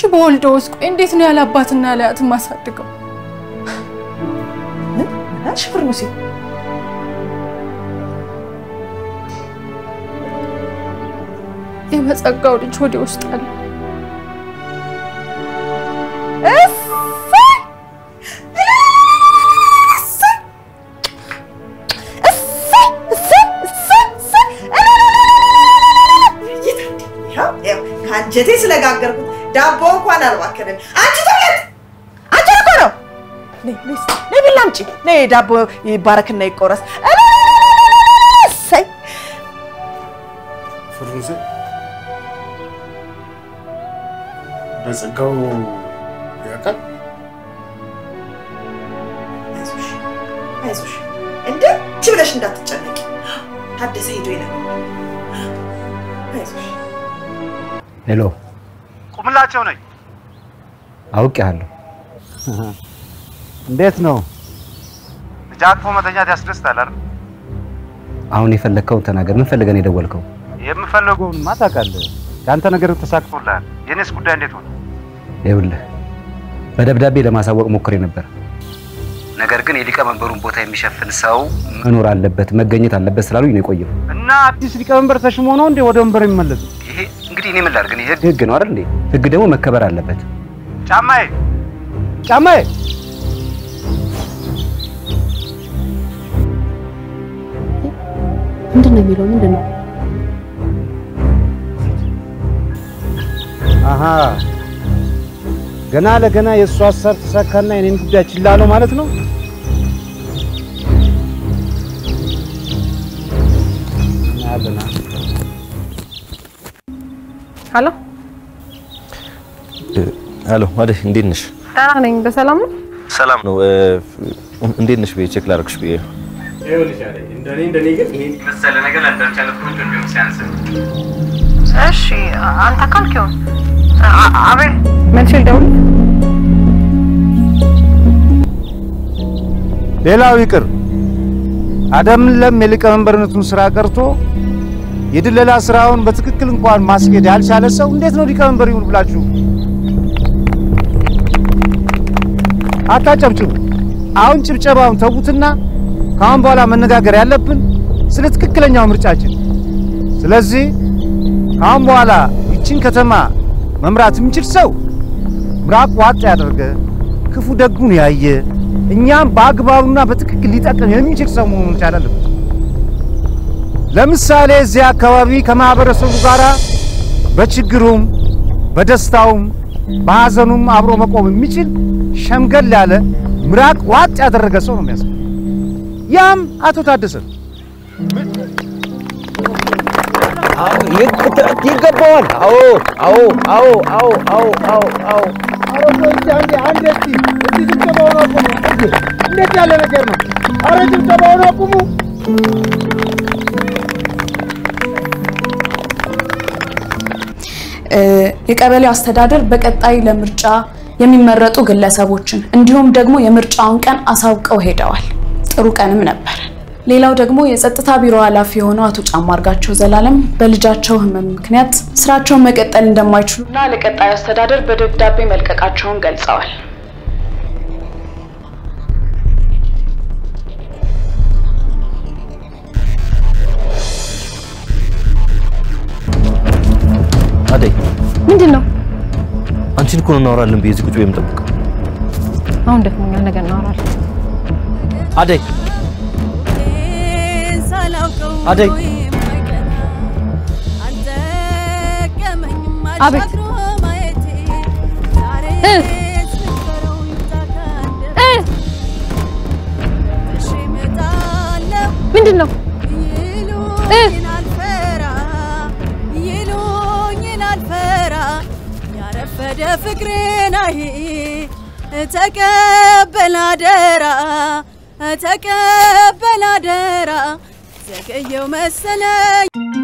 በወልደውስ ቆይ እንዴት ነው ያለ አባትና ያለ አያት የማሳድገው? እሺ ፍርሙሴ የመጸጋው ልጅ ወደ ውስጥ አለ። ከአንጀቴ ስለጋገርኩት ዳቦ እንኳን አልባከንም። አንቺ ተውለት፣ አንቺ እኮ ነው። ነይ ነይ እስኪ፣ ነይ ቢላ አምጪ፣ ነይ ዳቦ ይባረክና ይቆረስ። እሰይ ፍሩሴ በጸጋው ያውቃል። አይዞሽ አይዞሽ፣ እንደች ብለሽ እንዳትጨነቂ። ታደሰ ሄዶ ይነግረዋል። አይዞሽ ሄሎ፣ ቁምላቸው ነኝ። አውቄሃለሁ። እንዴት ነው? ልጅ አቅፎ መተኛት ያስደስታል አይደል? አሁን የፈለግከውን ተናገር። ምን ፈልገን የደወልከው? የምፈልገውንማ ታውቃለህ። የአንተ ነገር ተሳክቶ ቶላል። የኔስ ጉዳይ እንዴት ሆነ? ይኸውልህ በደብዳቤ ለማሳወቅ ሞክሬ ነበር። ነገር ግን የሊቀመንበሩን ቦታ የሚሸፍን ሰው መኖር አለበት፣ መገኘት አለበት ስላሉኝ ነው የቆየው። እና አዲስ ሊቀመንበር ተሽሞ ነው እንዴ ወደ ወንበር የሚመለሱ? ይሄ እንግዲህ እኔ ምን ላድርግ? ህግ ህግ ነው አይደል እንዴ? ህግ ደግሞ መከበር አለበት። ጫማዬ ጫማዬ ምንድን ነው የሚለው? ምንድን ነው? አሃ ገና ለገና የእሱ ሀሳብ ተሳካና የኔን ጉዳይ ችላ አለው ማለት ነው። እናያለና ሀሎ፣ ሄሎ አደይ፣ እንዴት ነሽ? ደህና ነኝ። በሰላም ነው? ሰላም ነው። እንዴት ነሽ ብዬ ቼክ ላደርግሽ ብዬ ነው። ይኸውልሽ አለኝ እንደኔ እንደኔ ግን ይሄን መሰለ ነገር ለአንዳንድ አይነት ቆንጆ እንዲሆን ሲያንስ እሺ፣ አንተ ካልክ ይሁን። አቤል መልሼ ልደውል። ሌላው ይቅር አደም ለም የሊቀመንበርነቱን ስራ ቀርቶ የድለላ ስራውን በትክክል እንኳን ማስኬድ ያልቻለ ሰው እንዴት ነው ሊቀመንበር ይሁን ብላችሁ አታጨብጭቡ። አሁን ጭብጨባውን ተዉትና ከአሁን በኋላ መነጋገር ያለብን ስለ ትክክለኛው ምርጫችን። ስለዚህ ከአሁን በኋላ ይችን ከተማ መምራት የሚችል ሰው ምራቅ ዋጥ ያደርገ ክፉ ደጉን ያየ እኛም በአግባቡና በትክክል ሊጠቅም የሚችል ሰው መሆን መቻል አለበት። ለምሳሌ እዚህ አካባቢ ከማህበረሰቡ ጋር በችግሩም በደስታውም በሐዘኑም አብሮ መቆም የሚችል ሸምገል ያለ ምራቅ ዋጥ ያደረገ ሰው ነው የሚያስፈልግ። ያም አቶ ታደሰ ነው። ይገባዋል። አዎ አዎ አዎ አዎ አዎ አዎ አዎ እንዴት ያለ ነገር ነው? አረ ጭብጨባውን አቁሙ። የቀበሌው አስተዳደር በቀጣይ ለምርጫ የሚመረጡ ግለሰቦችን እንዲሁም ደግሞ የምርጫውን ቀን አሳውቀው ሄደዋል። ጥሩ ቀንም ነበር። ሌላው ደግሞ የጸጥታ ቢሮ ኃላፊ የሆነው አቶ ጫማ አርጋቸው ዘላለም በልጃቸው ሕመም ምክንያት ስራቸውን መቀጠል እንደማይችሉና ለቀጣዩ አስተዳደር በደብዳቤ መልቀቃቸውን ገልጸዋል። አደይ ምንድን ነው? አንቺን እኮ ነው እናወራለን ብዬ እዚህ ቁጭ ብዬ የምጠብቀው። አሁን ደክሞኛል፣ ነገር እናወራለን። አደይ አደይ አቤት እ እ ምንድን ነው እ ያረፈደ ፍቅርን አይ ተቀበል አደራ ተቀበል አደራ ዘገየው መሰለኝ